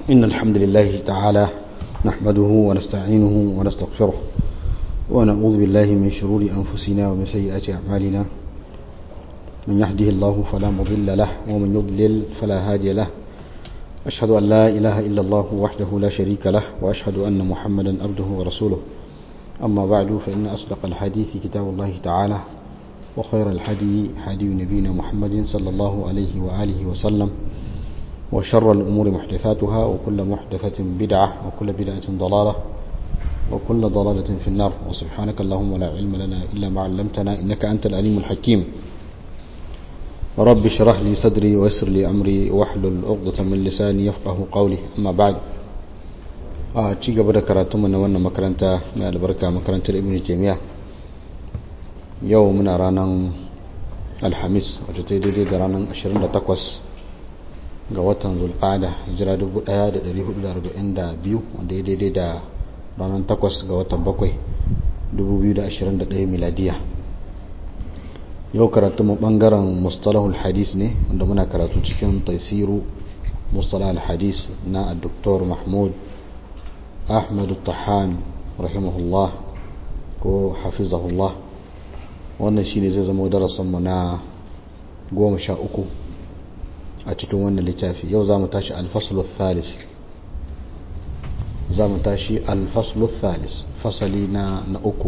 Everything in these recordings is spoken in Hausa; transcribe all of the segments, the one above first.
إن الحمد لله تعالى نحمده ونستعينه ونستغفره ونعوذ بالله من شرور أنفسنا ومن سيئات أعمالنا من يهده الله فلا مضل له ومن يضلل فلا هادي له أشهد أن لا إله إلا الله وحده لا شريك له وأشهد أن محمدا عبده ورسوله أما بعد فإن أصدق الحديث كتاب الله تعالى وخير الحدي حدي نبينا محمد صلى الله عليه وآله وسلم وشر الأمور محدثاتها وكل محدثة بدعة وكل بدعة ضلالة وكل ضلالة في النار وسبحانك اللهم لا علم لنا إلا ما علمتنا إنك أنت العليم الحكيم رب اشرح لي صدري ويسر لي أمري واحلل عقدة من لساني يفقه قولي أما بعد a ci gaba da karatunmu na wannan makaranta mai albarka makarantar ibn jami'a yau muna ranar alhamis wacce ta daidai da ranar 28 ga watan zulqada hijira 1442 wanda ya daidai da ranar 8 ga watan 7 2021 miladiya yau karatunmu bangaren mustalahul hadis ne wanda muna karatu cikin taisiru mustalahul hadis na dr mahmud ahmad tahan rahimahullah ko hafizahullah wannan shine zai zama darasinmu na goma sha uku a cikin wannan littafi yau za mu tashi alfaslu thalis za mu tashi alfaslu thalis fasali na na uku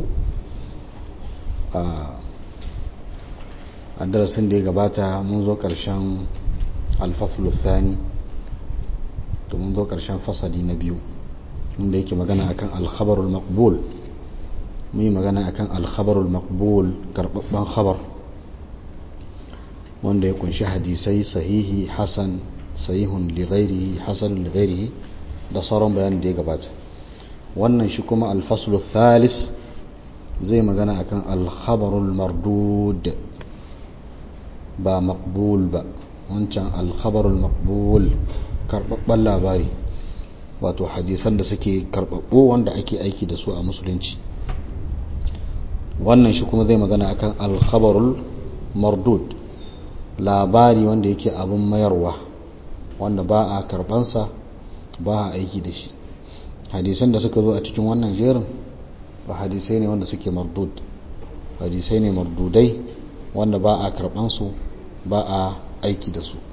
a darasin da ya gabata mun zo karshen alfaslu thani to mun zo karshen fasali na biyu inda yake magana akan alkhabarul maqbul mun yi magana akan alkhabarul maqbul karbabban khabar wanda ya kunshi hadisai sahihi hasan sahihun li ghairihi hasanun li ghairihi da sauran bayanin da ya gabata wannan shi kuma alfaslu thalis zai magana akan alkhabarul mardud ba maqbul ba wancan alkhabarul maqbul karbabban labari wato hadisan da suke karbabbo wanda ake aiki da su a musulunci wannan shi kuma zai magana akan alkhabarul mardud labari wanda yake abin mayarwa wanda ba a karbansa ba a aiki da shi hadisan da suka zo a cikin wannan jerin ba hadisai ne wanda suke mardud hadisai ne mardudai wanda ba a karbansu ba a aiki da su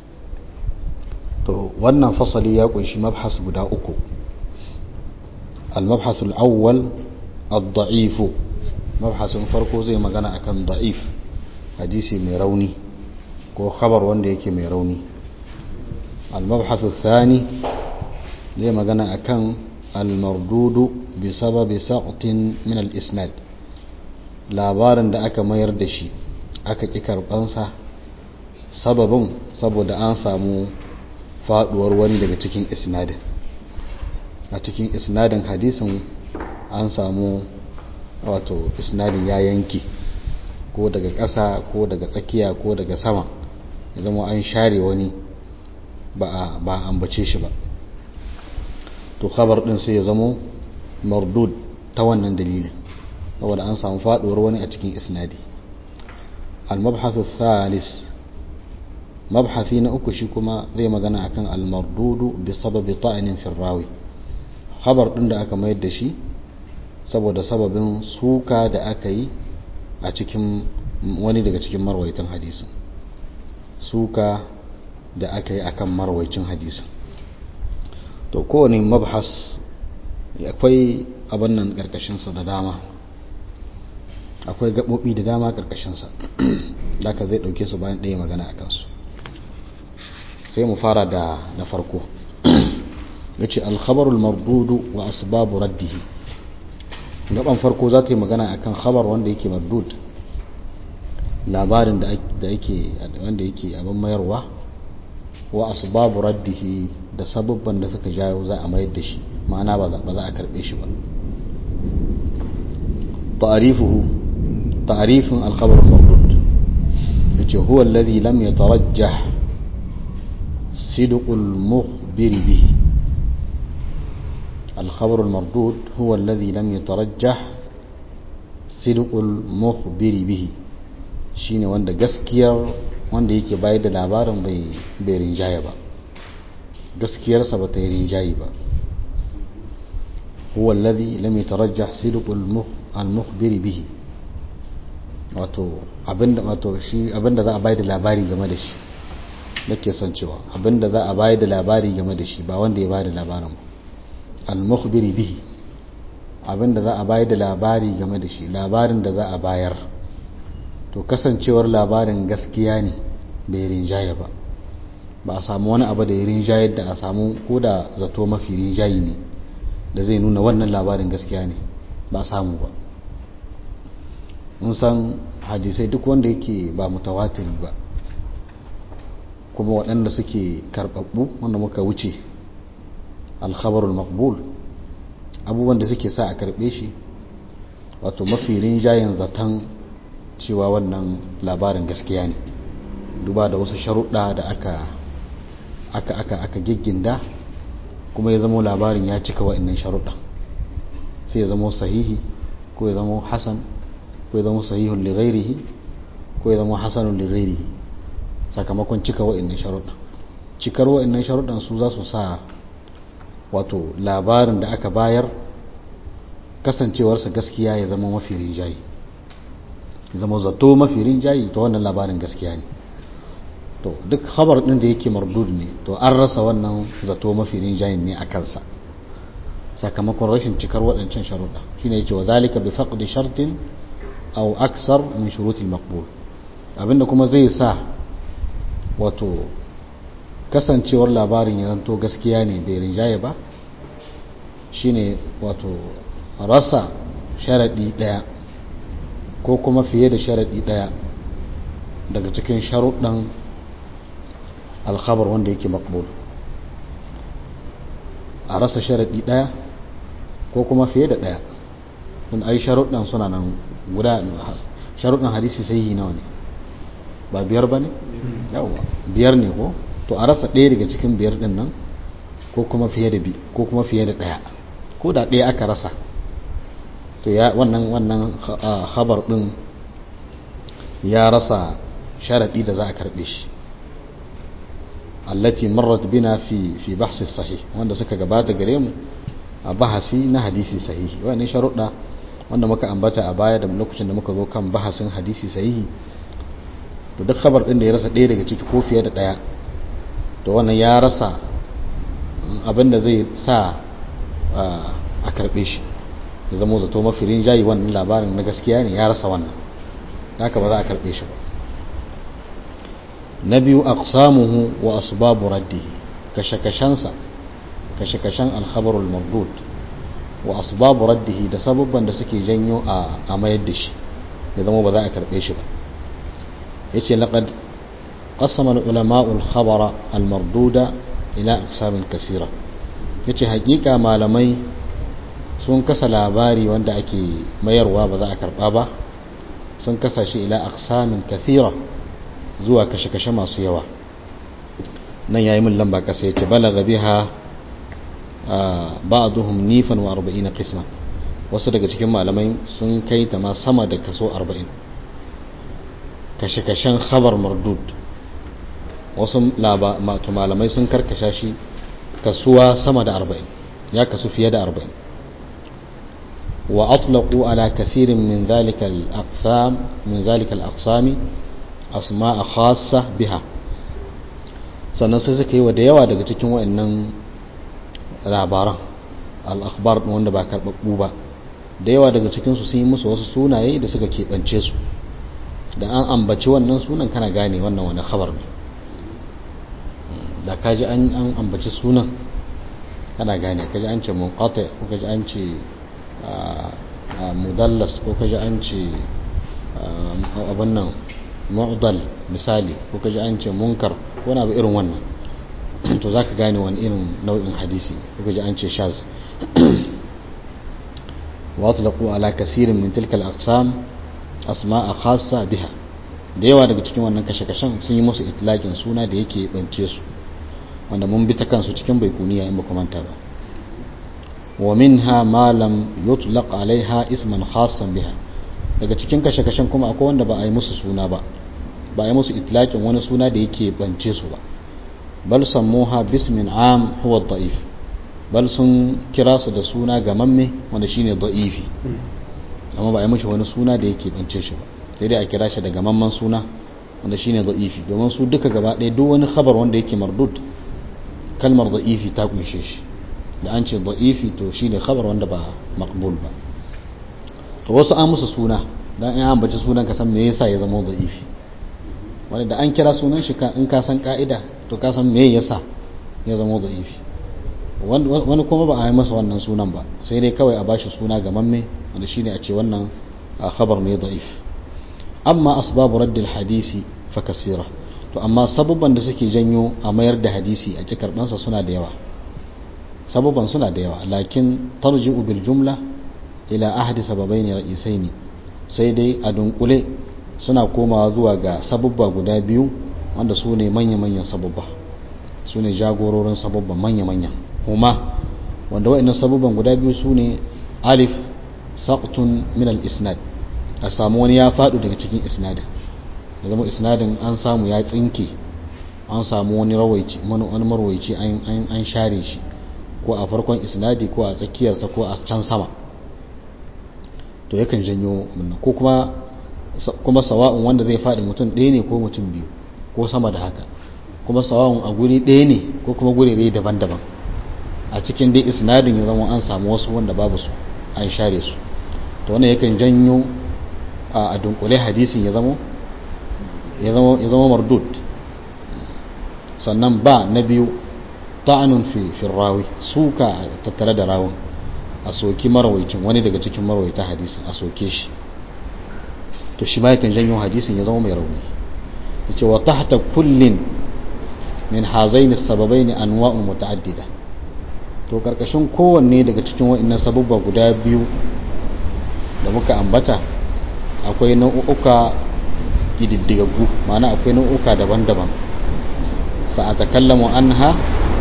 to wannan fasali ya kunshi mabhas guda uku al-mabhas al-awwal ad-da'if mabhasin farko zai magana akan da'if hadisi mai rauni ko khabar wanda yake mai rauni al-mabhas ath-thani zai magana akan al-mardud bi sababi saqtin min al-isnad labarin da aka mayar da shi aka ki karbansa sababin saboda an samu faduwar wani daga cikin isnadin a cikin isnadin hadisin an samu wato isnadin ya yanke ko daga ƙasa ko daga tsakiya ko daga sama ya zama an share wani ba a ambace shi ba to khabar din sai ya zama mardud ta wannan dalilin saboda an samu faduwar wani a cikin isnadi al-mabhathu thalis mabhathi na uku shi kuma zai magana akan almardudu bi sababi ta'inin firrawi khabar din da aka mayar da shi saboda sababin suka da aka yi a cikin wani daga cikin marwaitan hadisin suka da aka yi akan marwaicin hadisin to kowane mabhas akwai abin nan karkashinsa da dama akwai gaɓoɓi da dama karkashinsa da ka zai ɗauke su bayan ɗaya magana a kansu sai mu fara da na farko ya ce alkhabarul mardudu wa asbabu raddihi gaban farko za ta yi magana akan khabar wanda yake mardud labarin da yake wanda yake abin mayarwa wa asbabu raddihi da sababban da suka jawo za a mayar da shi ma'ana ba za a karbe shi ba ta'arifuhu ta'arifin alkhabarul mardud yace huwa alladhi lam yatarajjah صدق المخبر به الخبر المردود هو الذي لم يترجح صدق المخبر به shine wanda gaskiyar wanda yake bayar da labarin bai rinjaya ba gaskiyarsa ba ta yi rinjayi ba huwa alladhi lam yatarajjah sidqul al-mukhbir bihi wato abinda wato shi abinda za a bayar da labari game da shi nake son cewa abinda za a bayar da labari game da shi ba wanda ya bayar da labarin al-mukhbir bihi abinda za a bayar da labari game da shi labarin da za a bayar to kasancewar labarin gaskiya ne bai rinjaye ba ba a samu wani abu da ya rinjayar da a samu ko da zato mafi rinjayi ne da zai nuna wannan labarin gaskiya ne ba a samu ba mun san hadisai duk wanda yake ba mutawatiri ba kuma waɗanda suke karɓaɓɓu wanda muka wuce alkhabarul maqbul abubuwan da suke sa a karɓe shi wato mafi rinjayen zaton cewa wannan labarin gaskiya ne duba da wasu sharuɗa da aka aka aka aka gigginda kuma ya zama labarin ya cika wa'annan sharuɗa sai ya zama sahihi ko ya zama hasan ko ya zama sahihun li ghairihi ko ya zama hasanun li ghairihi sakamakon cika wa'annan sharuɗa cikar wa'annan sharuɗan su za su sa wato labarin da aka bayar kasancewarsa gaskiya ya zama mafi rinjayi zama zato mafi rinjayi to wannan labarin gaskiya ne to duk khabar din da yake mardud ne to an rasa wannan zato mafi rinjayin ne a kansa sakamakon rashin cikar waɗancan sharuɗa shine yace wa zalika bi faqdi shartin aw aksar min shurutil maqbul abinda kuma zai sa wato kasancewar labarin ya zanto gaskiya ne bai rinjaye ba shine wato rasa sharadi daya ko kuma fiye da sharadi daya daga cikin sharuɗan alkhabar wanda yake makbul a rasa sharaɗi ɗaya ko kuma fiye da ɗaya don ai sharuɗan suna nan guda sharuɗan hadisi sahihi nawa ne ba biyar ba ne? yawa biyar ne ko to a rasa ɗaya daga cikin biyar ɗin nan ko kuma fiye da bi ko kuma fiye da ɗaya ko da ɗaya aka rasa to ya wannan wannan khabar ɗin ya rasa sharaɗi da za a karɓe shi allati marrat bina fi fi bahsi sahih wanda suka gabata gare mu a bahasi na hadisi sahihi wannan sharuɗa wanda muka ambata a baya da lokacin da muka zo kan bahasin hadisi sahihi to duk khabar din da ya rasa ɗaya daga ciki ko fiye da ɗaya to wannan ya rasa abin da zai sa a karɓe shi ya zama zato mafi rinjayi wannan labarin na gaskiya ne ya rasa wannan haka ba za a karɓe shi ba na biyu aqsamuhu wa asbabu raddihi kashe-kashensa kashe-kashen alkhabarul mardud wa asbabu raddihi da sababban da suke janyo a mayar da shi ya zama ba za a karbe shi ba yace laqad qasama al-ulama'u al-khabara al-marduda ila aqsamin kaseera yace hakika malamai sun kasa labari wanda ake mayarwa ba za a karba ba sun kasa shi ila aqsamin kathira zuwa kashe-kashe masu yawa nan yayi min lamba kasa yace balagha biha ba'duhum nifan wa 40 qisma wasu daga cikin malamai sun kai ta ma sama da kaso 40 kashe-kashen khabar mardud wasu malamai sun karkasha shi kasuwa sama da 40 ya kasu fiye da 40 wa atlaqu ala kasirin min dhalika al-aqsam min dhalika al-aqsami asma'a khassa biha sannan sai suka yi wa da yawa daga cikin wa'annan labaran al-akhbar wanda ba karɓaɓɓu ba da yawa daga cikinsu sun yi musu wasu sunaye da suka keɓance su da an ambaci wannan sunan kana gane wannan wani khabar ne da kaji an ambaci sunan kana gane kaji an ce munqati ko kaji an ce mudallas ko kaji an ce abin nan mu'dal misali ko kaji an ce munkar ko na abu irin wannan to zaka gane wani irin nau'in hadisi ko kaji an ce shaz واطلقوا على كثير من تلك الأقسام أسماء خاصة بها da yawa daga cikin wannan kashe-kashen sun yi musu itlaƙin suna da yake bance su wanda mun bi ta kansu cikin baikuniya in ba manta ba wa minha ma lam yutlaq alaiha isman khassan biha daga cikin kashe-kashen kuma akwai wanda ba a yi musu suna ba ba a yi musu itlaƙin wani suna da yake bance su ba bal sammuha bismin am huwa da'if bal sun kira su da suna gamamme wanda shine da'ifi amma ba a yi mashi wani suna da yake bance shi ba sai dai a kira shi da gamamman suna wanda shine da'ifi domin su duka gaba ɗaya duk wani khabar wanda yake mardud kalmar da'ifi ta kunshe shi da an ce da'ifi to shine khabar wanda ba maqbul ba to wasu an musu suna dan in ambaci sunan ka san me yasa ya zama da'ifi wanda da an kira sunan shi in ka san ka'ida to ka san me yasa ya zama da'ifi wani kuma ba a yi masa wannan sunan ba sai dai kawai a bashi suna ga mamme wanda shine a ce wannan khabar ne da'if amma asbabu raddil hadisi fa kasira to amma sababban da suke janyo a mayar da hadisi a kikarbansa suna da yawa sababban suna da yawa lakin tarji'u bil jumla ila ahadi sababaini ra'isaini sai dai a dunkule suna komawa zuwa ga sababba guda biyu wanda su ne manya-manyan sababba su ne jagororin sababban manya-manya kuma wanda wa'annan sababban guda biyu su ne alif saqtun min al-isnad a samu wani ya faɗo daga cikin isnadin da zama isnadin an samu ya tsinke an samu wani rawaici wani marwaici an share shi ko a farkon isnadi ko a tsakiyarsa ko a can sama to yakan janyo ko kuma kuma sawa'un wanda zai faɗi mutum ɗaya ne ko mutum biyu ko sama da haka kuma sawa'un a guri ɗaya ne ko kuma guri ɗaya daban-daban a cikin dai isnadin ya zama an samu wasu wanda babu su an share su to wannan yakan janyo a dunkule hadisin ya zama ya zama mardud sannan ba na biyu ta'anun fi rawi suka tattare da rawun a soki marwaicin wani daga cikin marwaita hadisin a soke shi to shi ma yakan janyo hadisin ya zama mai rauni ya ce wa tahta kullin min hazaini sababai anwa'un muta'addida to karkashin kowanne daga cikin wa'annan sababba guda biyu da muka ambata akwai nau'uka ƙididdigaggu ma'ana akwai nau'uka daban-daban sa'atakallamu anha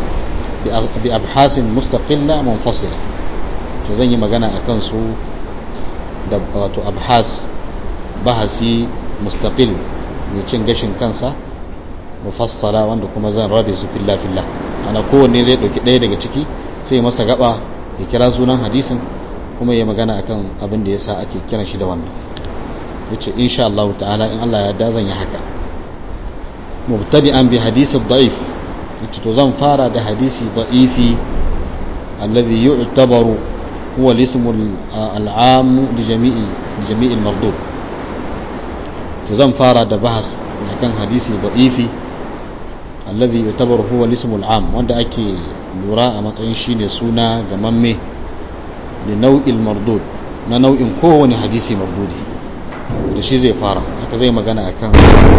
bi abhasin mustaqilla munfasila to zan yi magana akan su da wato abhas bahasi mustaqil mai cin gashin kansa mufassala wanda kuma zan rabe su filla filla ana kowanne zai dauki ɗaya daga ciki sai masa gaba ya kira sunan hadisin kuma ya magana akan abin da yasa ake kiran shi da wannan yace insha Allah ta'ala in Allah ya da zan yi haka mubtadi'an bi hadisi da'if yace to zan fara da hadisi da'ifi alladhi yu'tabaru huwa al-ism al-'am li jami'i li jami'i al-mardud to zan fara da bahas kan hadisi da'ifi alladhi yu'tabaru huwa al-ism al-'am wanda ake lura a matsayin shine suna ga mamme li nau'il mardud na nau'in kowane hadisi mardudi da shi zai fara haka zai magana akan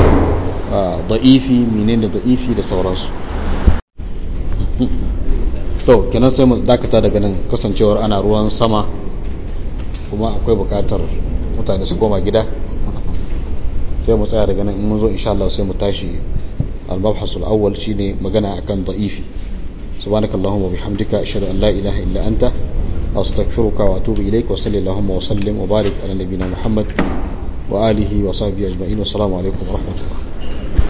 da'ifi menene da'ifi da sauransu to kenan sai mu dakata daga nan kasancewar ana ruwan sama kuma akwai bukatar mutane su koma gida sai mu tsaya daga nan in mun zo insha Allah sai mu tashi al-mabhas al-awwal shine magana akan da'ifi subhanakallahumma wa bihamdika ashhadu an la ilaha illa anta astaghfiruka wa atubu ilaik wa sallallahu wa sallim wa barik ala nabiyyina muhammad وآله وصحبه أجمعين والسلام عليكم ورحمة الله